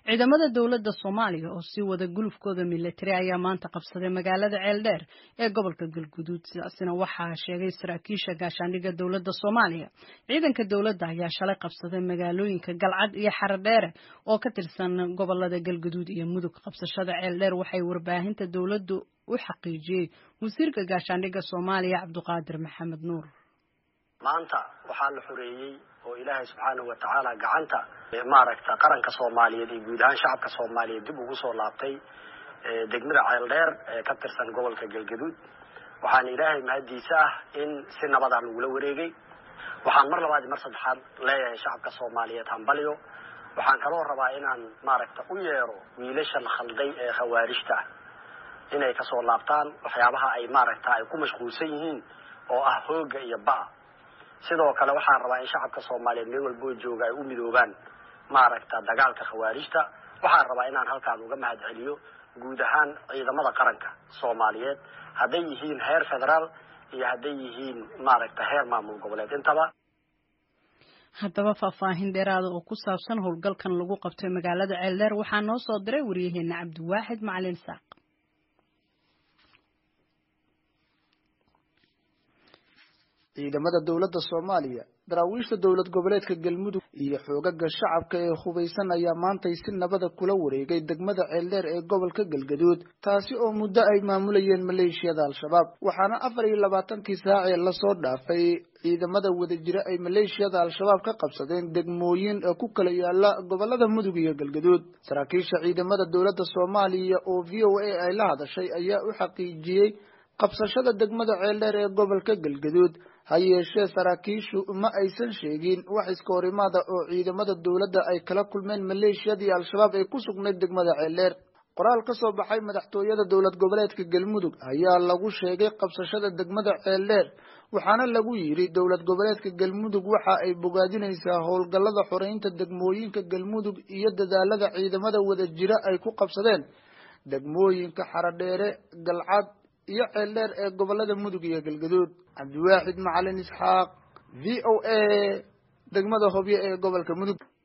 ciidamada dowladda soomaaliya oo sii wada gulufkooda militari ayaa maanta qabsaday magaalada ceeldheer ee gobolka galguduud sidaasina waxaa sheegay saraakiisha gaashaandhigga dowladda soomaaliya ciidanka dowladda ayaa shalay qabsaday magaalooyinka galcad iyo xaradheere oo ka tirsan gobolada galguduud iyo mudug qabsashada ceeldheer waxay warbaahinta dowladdu u xaqiijiyey wasiirka gaashaandhigga soomaaliya cabduqaadir maxamed nuur maanta waxaa la xoreeyey oo ilaahay subxaanahu watacaala gacanta maaragta qaranka soomaaliyeed iyo guud ahaan shacabka soomaaliyeed dib ugu soo laabtay degmada ceeldheer ee ka tirsan gobolka galgaduud waxaana ilaahay mahaddiisa ah in si nabadaa lagula wareegay waxaan mar labaad iyo mar saddexaad leeyahay shacabka soomaaliyeed hambalyo waxaan kaloo rabaa inaan maaragta u yeero wiilasha la khalday ee khawaarijta ah inay kasoo laabtaan waxyaabaha ay maaragta ay ku mashquulsan yihiin oo ah hooga iyo ba sidoo kale waxaan rabaa in shacabka soomaaliyeed meel walboo jooga ay u midoobaan maaragta dagaalka khawaarijta waxaan rabaa inaan halkaan uga mahad celiyo guud ahaan ciidamada qaranka soomaaliyeed hadday yihiin heer federaal iyo hadday yihiin maaragta heer maamul goboleed intaba haddaba faahfaahin dheeraada oo ku saabsan howlgalkan lagu qabtay magaalada ceeldheer waxaa noo soo diray waryaheena cabdiwaaxid macalin saaq ciidamada dowladda soomaaliya daraawiishta dowlad goboleedka galmudug iyo xoogaga shacabka ee hubaysan ayaa maantay si nabada kula wareegay degmada ceeldheer ee gobolka galgaduud taasi oo muddo ay maamulayeen maleeshiyada al-shabaab waxaana afar iyo labaatankii saacee lasoo dhaafay ciidamada wadajira ay maleeshiyada al-shabaab ka qabsadeen degmooyin ku kala yaala gobolada mudug iyo galgaduud saraakiisha ciidamada dowladda soomaaliya oo v o a ay la hadashay ayaa u xaqiijiyey qabsashada degmada ceeldheer ee gobolka galgaduud ha yeeshee saraakiishu ma aysan sheegin wax iska horimaada oo ciidamada dowladda ay kala kulmeen maleeshiyadii al-shabaab ee ku sugnayd degmada ceeldheer qoraal ka soo baxay madaxtooyada dowlad goboleedka galmudug ayaa lagu sheegay qabsashada degmada ceeldheer waxaana lagu yidhi dowlad goboleedka galmudug waxa ay bogaadinaysaa howlgallada xoreynta degmooyinka galmudug iyo dadaalada ciidamada wadajira ay ku qabsadeen degmooyinka xaradheere galcad iyo ceeldheer ee gobolada mudug iyo galgaduud cabdiwaaxid macalin isxaaq v o a degmada hobyo ee gobolka mudug